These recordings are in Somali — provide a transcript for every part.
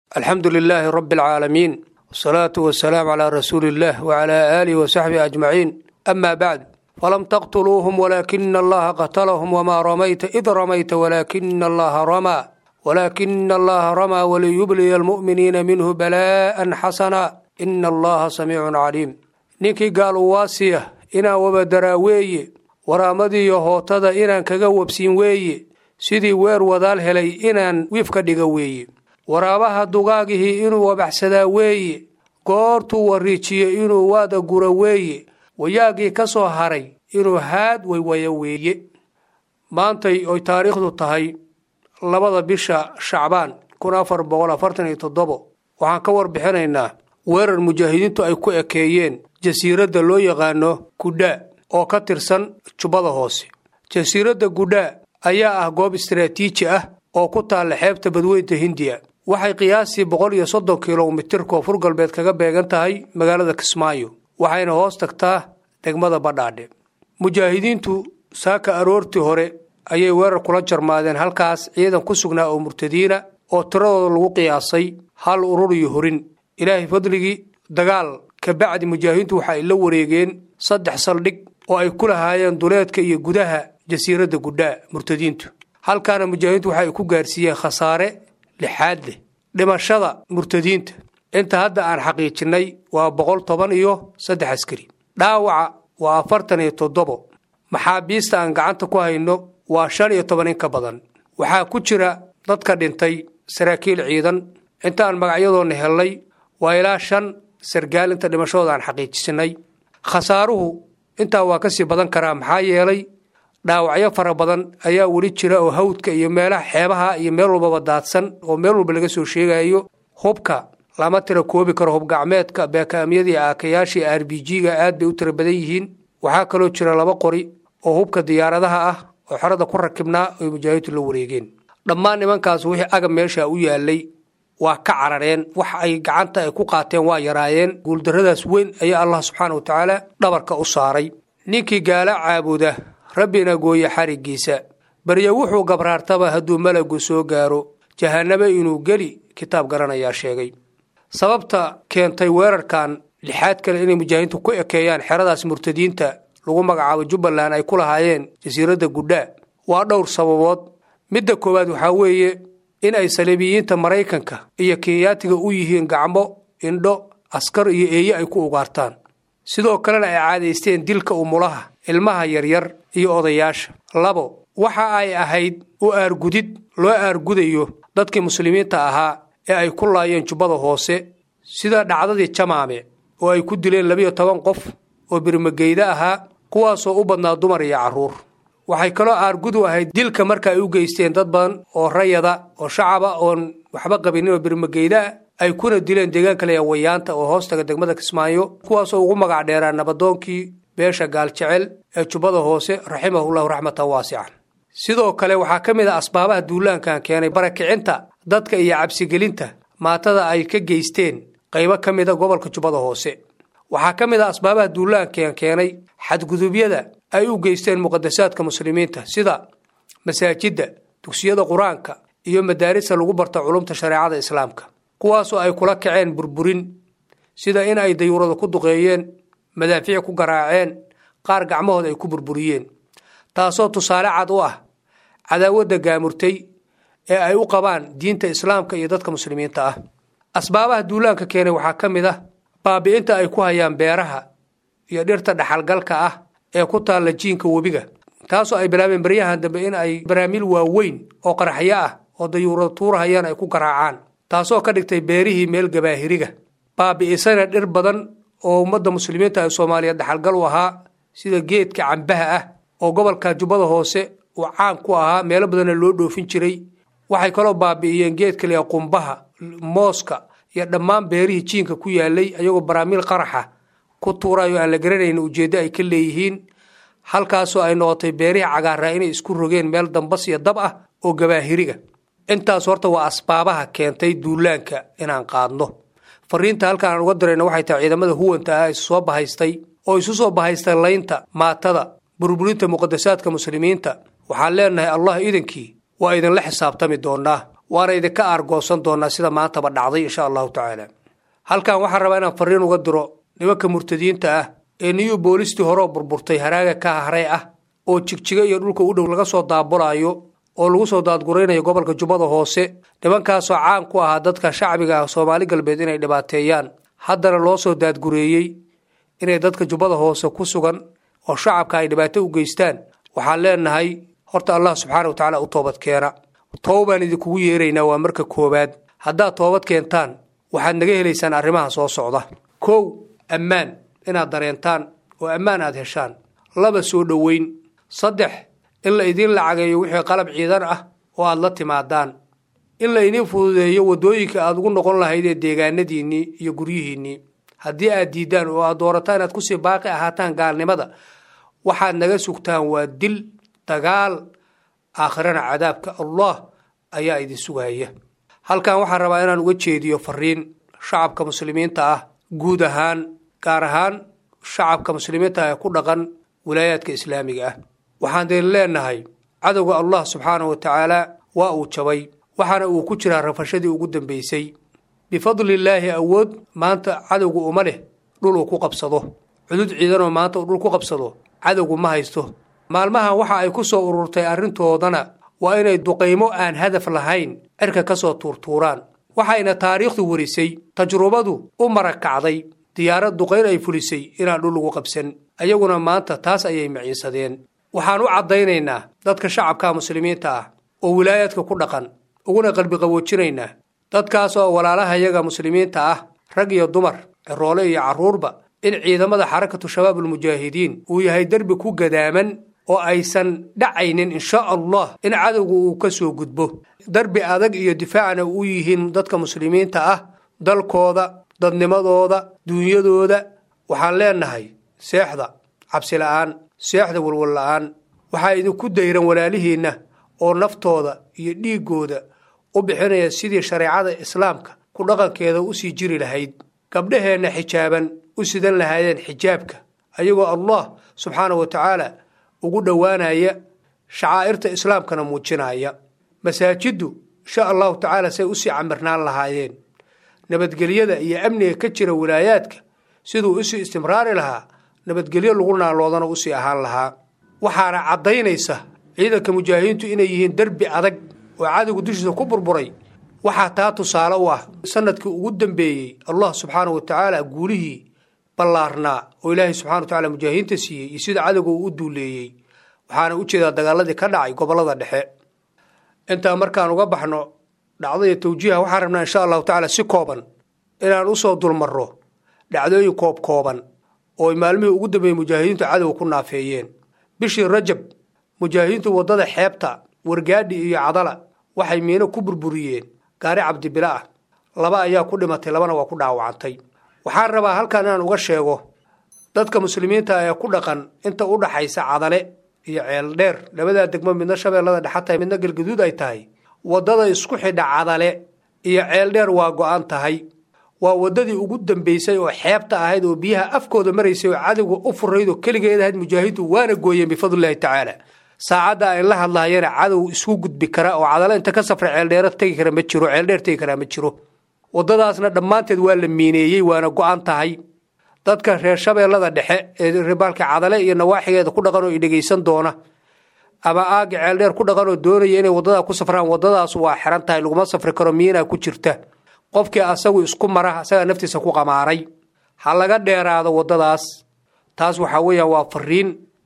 alxamdu lilaahi rabi alcaalamiin wasalaatu wasalaamu calaa rasuuli illah wacalaa aalihi wasaxbihi ajmaciin ama bacd falam taqtuluuhum walaakina allaha qatalahum wamaa ramayta id ramayta walaakina allaha ramaa walaakina allaha ramaa waliyubliya almu'miniina minhu balaa'an xasana ina allaha samiicun caliim ninkii gaal uwaasiya inaan wabadaraa weeye waraamadiiyo hootada inaan kaga wabsiin weeye sidii weer wadaal helay inaan wiifka dhiga weeye waraabaha dugaagihii inuu wabaxsadaa weeye goortuu wariijiyo inuu waada gura weeye wayaagii ka soo haray inuu haad waywaya weeye maantay oy taariikhdu tahay labada bisha shacbaan kun afar boqol afartan iyo toddobo waxaan ka warbixinaynaa weerar mujaahidiintu ay ku ekeeyeen jasiiradda loo yaqaano gudhaa oo ka tirsan jubbada hoose jasiiradda gudhaa ayaa ah goob istaraatiiji ah oo ku taalla xeebta badweynta hindiya waxay qiyaastii boqol iyo soddon kilomitir koonfur galbeed kaga beegan tahay magaalada kismaayo waxayna hoos tagtaa degmada badhaadhe mujaahidiintu saaka aroortii hore ayay weerar kula jarmaadeen halkaas ciidan ku sugnaa oo murtadiina oo tiradooda lagu qiyaasay hal urur iyo horin ilaahay fadligii dagaal kabacdi mujaahidiintu waxa ay la wareegeen saddex saldhig oo ay ku lahaayeen duleedka iyo gudaha jasiiradda gudhaa murtadiintu halkaana mujaahidiintu waxa ay ku gaarsiiyeen khasaare lixaad leh dhimashada murtadiinta inta hadda aan xaqiijinnay waa boqol toban iyo saddex askari dhaawaca waa afartan iyo toddobo maxaabiista aan gacanta ku hayno waa shan iyo toban in ka badan waxaa ku jira dadka dhintay saraakiil ciidan intaan magacyadoonna hellay waa ilaa shan sargaal inta dhimashadooda aan xaqiijisinay khasaaruhu intaa waa kasii badan karaa maxaa yeelay dhaawacyo fara badan ayaa weli jira oo hawdka iyo meelaha xeebaha iyo meel walbaba daadsan oo meel walba laga soo sheegayo hubka lama tira koobi karo hubgacmeedka beekaamyadii aakayaashii r b g-ga aad bay u tira badan yihiin waxaa kaloo jira laba qori oo hubka diyaaradaha ah oo xerada ku rakibnaa oy mujaahidiintu la wareegeen dhammaan nimankaas wixii agab meesha u yaalay waa ka carareen wax ay gacanta ay ku qaateen waa yaraayeen guuldarradaas weyn ayaa allah subxaana wa tacaala dhabarka u saaray ninkii gaala caabuda rabbina gooye xariggiisa baryo wuxuu gabraartaba hadduu malagu soo gaaro jahannabo inuu geli kitaab garanayaa sheegay sababta keentay weerarkan lixaad kale inay mujaahidiintu ku ekeeyaan xeradaas murtadiinta lagu magacaabo jubbaland ay ku lahaayeen jasiiradda gudhaa waa dhowr sababood midda koowaad waxaa weeye in ay saliibiyiinta maraykanka iyo kenyaatiga u yihiin gacmo indho askar iyo eeye ay ku ugaartaan sidoo kalena ay caadaysteen dilka umulaha ilmaha yaryar iyo odayaasha labo waxa ay ahayd u aargudid loo aargudayo dadkii muslimiinta ahaa ee ay ku laayeen jubbada hoose sida dhacdadii jamaame oo ay ku dileen labiyo toban qof oo birmageyda ahaa kuwaasoo u badnaa dumar iyo carruur waxay kaloo aargudu ahayd dilka marka ay u geysteen dad badan oo rayada oo shacaba oon waxba qabinin oo birmageydaa ay kuna dileen deegaanka leeya wayaanta oo hoostaga degmada kismaayo kuwaasoo ugu magac dheeraa nabadoonkii beesha gaaljecel ee jubbada hoose raximahullahu raxmatan waasican sidoo kale waxaa ka mid ah asbaabaha duulaankan keenay barakicinta dadka iyo cabsigelinta maatada ay ka geysteen qaybo ka mida gobolka jubbada hoose waxaa ka mid ah asbaabaha duulaankan keenay xadgudubyada ay u geysteen muqadasaadka muslimiinta sida masaajidda dugsiyada qur-aanka iyo madaarista lagu barta culumta shareecada islaamka kuwaasoo ay kula kaceen burburin sida in ay dayuurada ku duqeeyeen madaafiic ku garaaceen qaar gacmahooda ay ku burburiyeen taasoo tusaale cad u ah cadaawadda gaamurtay ee ay u qabaan diinta islaamka iyo dadka muslimiinta ah asbaabaha duulaanka keenay waxaa ka mid ah baabi'inta ay ku hayaan beeraha iyo dhirta dhaxalgalka ah ee ku taalla jiinka webiga taasoo ay bilaabeen baryahan dambe in ay baraamiil waaweyn oo qaraxyo ah oo dayuurada tuurahayaan ay ku garaacaan taasoo ka dhigtay beerihii meel gabaahiriga baabi'isana dhir badan oo ummadda muslimiinta ee soomaaliyeed dhaxalgal u ahaa sida geedka cambaha ah oo gobolka jubbada hoose uu caan ku ahaa meelo badanna loo dhoofin jiray waxay kaloo baabi'iyeen geedka leeya qumbaha mooska iyo dhammaan beerihii jiinka ku yaalay ayagoo baraamiil qaraxa ku tuurayo aan la garanayn ujeeddo ay ka leeyihiin halkaasoo ay noqotay beerihii cagaaraa inay isku rogeen meel dambas iyo dab ah oo gabaahiriga intaas horta waa asbaabaha keentay duulaanka inaan qaadno fariinta halkaan aan uga dirayna waxay tahay ciidamada huwanta ah isu soo bahaystay oo isu soo bahaystay laynta maatada burburinta muqadasaadka muslimiinta waxaan leenahay allah idankii waa idinla xisaabtami doonaa waana idinka aargoosan doonaa sida maantaba dhacday insha allahu tacaala halkan waxaan rabaa inaan fariin uga diro nimanka murtadiinta ah ee niyu boolistii horeo burburtay haraaga ka haray ah oo jigjiga iyo dhulka u dhow laga soo daabulaayo oo lagu soo daadguraynayo gobolka jubbada hoose nimankaasoo caan ku ahaa dadka shacbiga ah soomaali galbeed inay dhibaateeyaan haddana loo soo daadgureeyey inay dadka jubbada hoose ku sugan oo shacabka ay dhibaato u geystaan waxaan leenahay horta allah subxaana wa tacaala u toobad keena toobaan idinkugu yeeraynaa waa marka koowaad haddaad toobad keentaan waxaad naga helaysaan arrimaha soo socda kow ammaan inaad dareentaan oo ammaan aad heshaan laba soo dhoweyn saddex in la idiin lacageeyo wixii qalab ciidan ah oo aad la timaadaan in la idiin fududeeyo waddooyinka aad ugu noqon lahaydee deegaanadiinnii iyo guryihiinnii haddii aad diiddaan oo aad doorataan inaad kusii baaqi ahaataan gaalnimada waxaad naga sugtaan waa dil dagaal aakhirana cadaabka allah ayaa idin sugaya halkan waxaan rabaa inaan uga jeediyo fariin shacabka muslimiinta ah guud ahaan gaar ahaan shacabka muslimiinta ah ee ku dhaqan wilaayaadka islaamiga ah waxaan deen leenahay cadowga allah subxaana wa tacaala waa uu jabay waxaana uu ku jiraa rafashadii ugu dambaysay bifadlillaahi awood maanta cadowgu uma leh dhul uu ku qabsado cudud ciidanoo maanta uu dhul ku qabsado cadowgu ma haysto maalmahan waxa ay ku soo ururtay arrintoodana waa inay duqaymo aan hadaf lahayn cirka ka soo tuurtuuraan waxayna taariikhdu warisay tajrubadu u marakacday diyaarad duqayn ay fulisay inaan dhul lagu qabsan ayaguna maanta taas ayay maciinsadeen waxaan u caddaynaynaa dadka shacabka muslimiinta ah oo wilaayaadka ku dhaqan uguna qalbi qawoojinaynaa dadkaas oo walaalahayaga muslimiinta ah rag iyo dumar ciroole iyo carruurba in ciidamada xarakatu shabaabulmujaahidiin uu yahay derbi ku gadaaman oo aysan dhacaynin insha allah in cadowga uu ka soo gudbo darbi adag iyo difaacna u yihiin dadka muslimiinta ah dalkooda dadnimadooda duunyadooda waxaan leenahay seexda cabsi la'aan seexda walwal la'aan waxaa idinku dayran walaalihiinna oo naftooda iyo dhiiggooda u bixinaya sidii shareecada islaamka ku dhaqankeeda u sii jiri lahayd gabdhaheenna xijaaban u sidan lahaayeen xijaabka ayagoo allah subxaana wa tacaala ugu dhowaanaya shacaa'irta islaamkana muujinaya masaajiddu insha allahu tacaala say usii camirnaan lahaayeen nabadgelyada iyo amniga ka jira wilaayaadka siduu usii istimraari lahaa nabadgelyo lagu naaloodana usii ahaan lahaa waxaana caddaynaysa ciidanka mujaahidiintu inay yihiin derbi adag oo cadowga dushiisa ku burburay waxaa taa tusaale u ah sanadkii ugu dambeeyey allah subxaana wa tacaala guulihii ballaarnaa oo ilaahay subxana wa tacala mujaahidiinta siiyey iyo sida cadowga uu u duuleeyey waxaana u jeedaa dagaaladii ka dhacay gobollada dhexe intaa markaan uga baxno dhacdaya tawjiiha waxaan rabnaa insha allahu tacaala si kooban inaan usoo dulmarro dhacdooyin koob kooban oo maalmihii ugu dambeeyey mujaahidiintu cadowga ku naafeeyeen bishii rajab mujaahidiintu waddada xeebta wargaadhi iyo cadala waxay miino ku burburiyeen gaari cabdibila ah laba ayaa ku dhimatay labana waa ku dhaawacantay waxaan rabaa halkan inaan uga sheego dadka muslimiinta ee ku dhaqan inta u dhaxaysa cadale iyo ceeldheer labadaa degmo midna shabeellada dhexa tahay midna galgaduud ay tahay waddada isku xidha cadale iyo ceeldheer waa go-an tahay waa waddadii ugu dambaysay oo xeebta ahayd oo biyaha afkooda maraysay oo cadowga u furayd oo keligeed ahayd mujaahidu waana gooyeen bifadlillahi tacaala saacadda ay la hadlaayana cadow isku gudbi kara oo cadale inta ka safra ceeldheero tegi kara ma jiro ceeldheer tegi karaa ma jiro waddadaasna dhammaanteed waa la miineeyey waana go-an tahay dadka reer shabeellada dhexe ee ribaalka cadale iyo nawaaxigeeda ku dhaqan oo i dhegaysan doona ama aaga ceeldheer ku dhaqan oo doonaya inay waddadaa ku safraan waddadaas waa xiran tahay laguma safri karo miinaa ku jirta qofkii asagu isku mara asagaa naftiisa ku qamaaray ha laga dheeraado waddadaas taas waxaa weeyaan waa fariin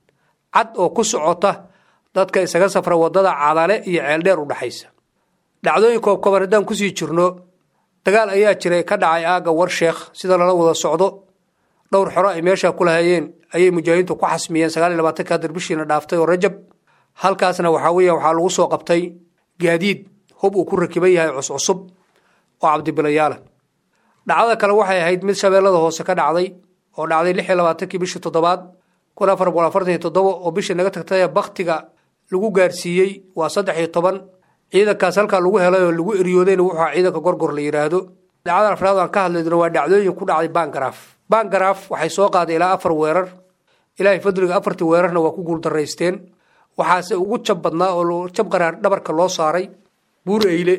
cad oo ku socota dadka isaga safra waddada cadale iyo ceeldheer u dhexaysa dhacdooyin koobkoban haddaan kusii jirno dagaal ayaa jiray ka dhacay aagga warsheekh sida lala wada socdo dhowr xoro ay meeshaa ku lahayeen ayay mujaahidiintu ku xasmiyeen sagaal iyo labaatanka hadir bishiina dhaaftay oo rajab halkaasna waxaa weeya waxaa lagu soo qabtay gaadiid hub uu ku rakiban yahay cuscusub oo cabdibilayaala dhacdada kale waxay ahayd mid shabeellada hoose ka dhacday oo dhacday lix iyo labaatankii bishii toddobaad kun afar boqol afartan iyo toddoba oo bishii naga tagtay baktiga lagu gaarsiiyey waa saddex iyo toban ciidankaas halkaa lagu helay oo lagu eriyoodayna wuxuu ciidanka gorgor la yidhaahdo dhacdada afraad aan ka hadlaydno waa dhacdooyin ku dhacday bangaraaf bangaraaf waxay soo qaaday ilaa afar weerar ilaahay fadliga afartii weerarna waa ku guuldaraysteen waxaase ugu jab badnaa oo jab qaraar dhabarka loo saaray buur eyle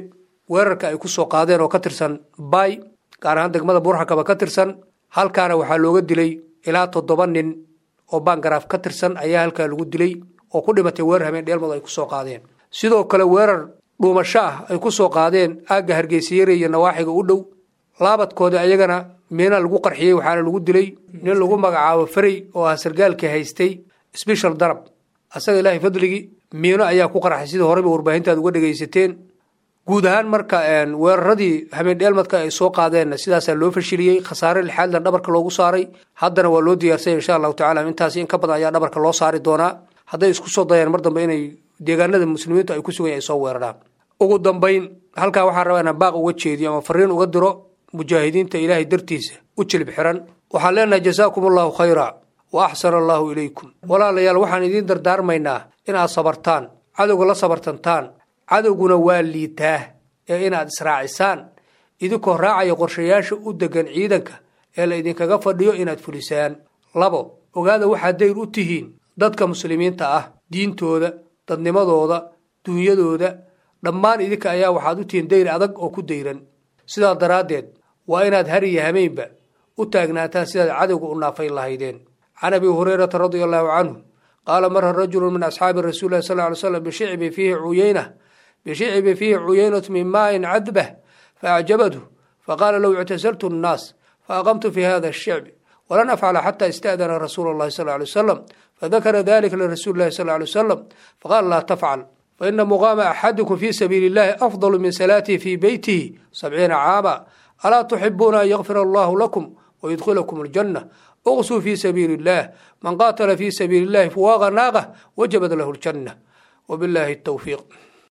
weerarka ay ku soo qaadeen oo ka tirsan bay gaar ahaan degmada buurxakaba ka tirsan halkaana waxaa looga dilay ilaa toddoba nin oo bangaraaf ka tirsan ayaa halkaa lagu dilay oo ku dhimatay weerar habeen dheelmadu ay ku soo qaadeen sidoo kale weerar dhuumasho ah ay ku soo qaadeen aagga hargeysayare iyo nawaaxiga u dhow laabadkooda ayagana miina lagu qarxiyey waxaana lagu dilay nin lagu magacaabo farey oo ah sargaalkii haystay sbeshal darab asaga ilaahay fadligii miino ayaa ku qarxay sidii horeyba warbaahintaad uga dhegaysateen guud ahaan marka weeraradii habeen dheelmadka ay soo qaadeenna sidaasaa loo fashiliyey khasaare lixaadlan dhabarka loogu saaray haddana waa loo diyaarsanya insha allahu tacala intaasi in ka badan ayaa dhabarka loo saari doonaa hadday isku soo dayaan mar dambe inay deegaanada muslimiintu ay ku sugan ay soo weeraraan ugu dambayn halkaa waxaa rabaa inaan baaq uga jeediyo ama fariin uga diro mujaahidiinta ilaahay dartiisa u jilib xiran waxaan leenahay jasaakum allahu khayra wa axsana allahu ilaykum walaalayaal waxaan idiin dardaarmaynaa inaad sabartaan cadowga la sabartantaan cadowguna waa liitaa ee inaad israacisaan idinkoo raacaya qorshayaasha u degan ciidanka ee la idinkaga fadhiyo inaad fulisaan labo ogaada waxaad dayr u tihiin dadka muslimiinta ah diintooda dadnimadooda duunyadooda dhammaan idinka ayaa waxaad u tihiin dayr adag oo ku dayran sidaa daraaddeed waa inaad har iyo hameynba u taagnaataan sidaad cadowga u naafayn lahaydeen can abi hurayrata radia allahu canhu qaala mara rajulu min asxaabi rasuuli lahi sal ly slam bishicbi fiihi cuyeyna bishicbi fiihi cuyeynatu min maain cadbah faacjabathu faqaala low ictasaltu nnaas faaqamtu fi hada ashicbi walan afcala xata ista'dana rasuula allahi sal lay wasalam fadakara dalika lirasuuli lahi sal lay wasalam faqaala laa tafcal faina muqaama axadikum fi sabiili illahi afdalu min salaatihi fi beytihi sabciina caama alaa tuxibuuna an yakfir allahu lakum wayudkhilakum aljanna uqsuu fi sabiili illah man qaatala fi sabiili illahi fuwaaqa naaqa wajabat lahu ljanna wabillahi tawfiiq